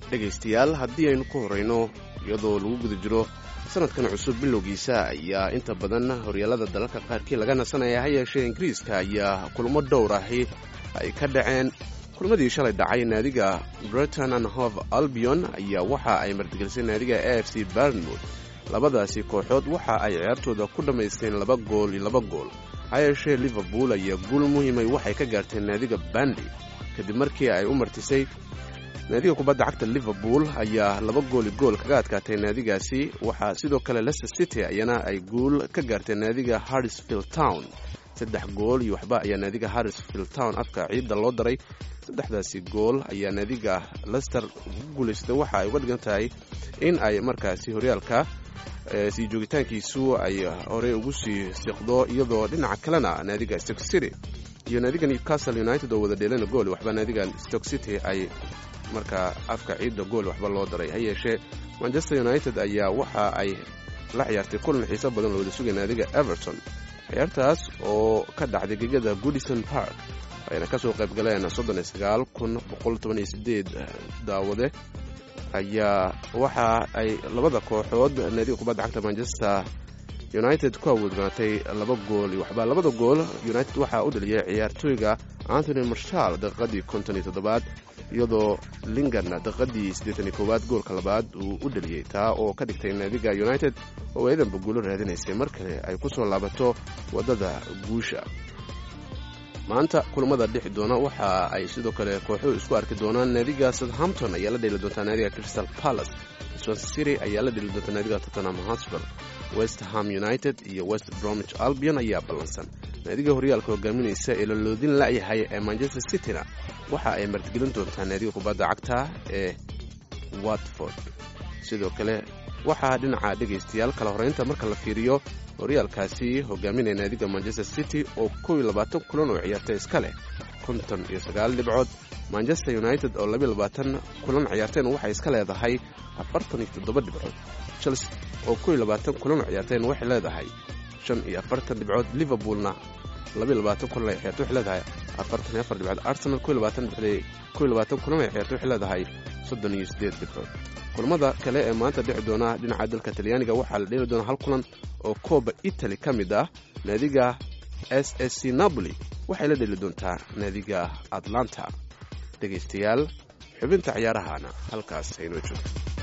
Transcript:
dhegaystayaal haddii aynu ku horrayno iyadoo lagu guda jiro sanadkan cusub bilowgiisa ayaa inta badan horyaalada dalalka qaarkii laga nasanaya ha yeeshee ingiriiska ayaa kulamo dhowr ahi ay ka dhaceen kulmadii shalay dhacay naadiga breton and hove albion ayaa waxa ay martigelisay naadiga a f c barnmouth labadaasi kooxood waxa ay ciyaartooda ku dhammaysteen laba gool iyo laba gool ha yeeshee liverpool ayaa guul muhiimay waxay ka gaarteen naadiga bandy kadib markii ay u martisay naadiga kubadda cagta liverpool ayaa laba gooli gool kaga adkaatay naadigaasi waxaa sidoo kale leicester city ayana ay guul ka gaarteen naadiga harrisfield town saddex gool iyo waxba ayaa naadiga harrisfield town afka ciidda loo daray saddexdaasi gool ayaa naadiga lester ugu guulaysatay waxa ay uga dhigan tahay in ay markaasi horyaalka sii joogitaankiisu ay horey ugu sii siqdo iyadoo dhinaca kalena naadiga stoke city iyo naadiga newcastle united oo wada dheelana gool waxba naadiga stoke city ay markaa afka ciidda gool waxba loo daray ha yeeshee manchester united ayaa waxa ay la ciyaartay kulan xiiso badan oo wada sugay naadiga everton ciyaartaas oo ka dhacday gegada goodison park ayna kasoo qayb galeen daawade ayaa waxa ay labada kooxood naadiga kubadda cagta manchester united ku awoodnaatay laba gool iyo waxba labada gool united waxaa u dhaliyay ciyaartooyga antony marshal daqiiqadii konton iyo toddobaad iyadoo lingan daqiiqadii siddeetan iyo koowaad goolka labaad uu u dhaliyey taa oo ka dhigtay naadiga united oo eedanba guulo raadinaysay mar kale ay ku soo laabato waddada guusha maanta kulamada dhixi doona waxa ay sidoo kale kooxuhu isku arki doonaan naadiga southampton ayaa la dheeli doontaa naadiga crystal palace swansea city ayaa la dheeli doontaa naadiga tottenham hotspur west ham united iyo west bromwich albion ayaa ballansan naadiga horyaalka hogaaminaysa ee laloodin la'yahay ee manchester cityna waxa ay martigelin doontaa naadiga kubadda cagta ee watford sidoo kale waxaa dhinaca dhegaystayaal kala horeynta marka la fiiriyo horyaalkaasi hogaaminaya naadiga manchester city oo kow iyo labaatan kulan oo ciyaartay iska leh konton iyo sagaal dhibcood manchester united oo labiyo labaatan kulan ciyaarteen waxay iska leedahay afartan iyo toddoba dhibcood chelsea oo kow iyo labaatan kulan oo ciyaarteen waxay leedahay shan iyo afartan dhibcood liverpoolna labiyo labaatan kulan ay ciyaartay waxay leedahay afartan iyo afar dhibcood arsenal kow iyo labaatan dhibcood kow iyo labaatan kulan ay ciyaartay waxay leedahay soddon iyo siddeed dhibcood kulamada kale ee maanta dhici doona dhinaca dalka talyaaniga waxaa la dheeli doonaa hal kulan oo kooba italy ka mid ah naadiga s s c napoli waxay la dheli doontaa naadiga atlanta dhegaystayaal xubinta ciyaarahana halkaas haynoo joogto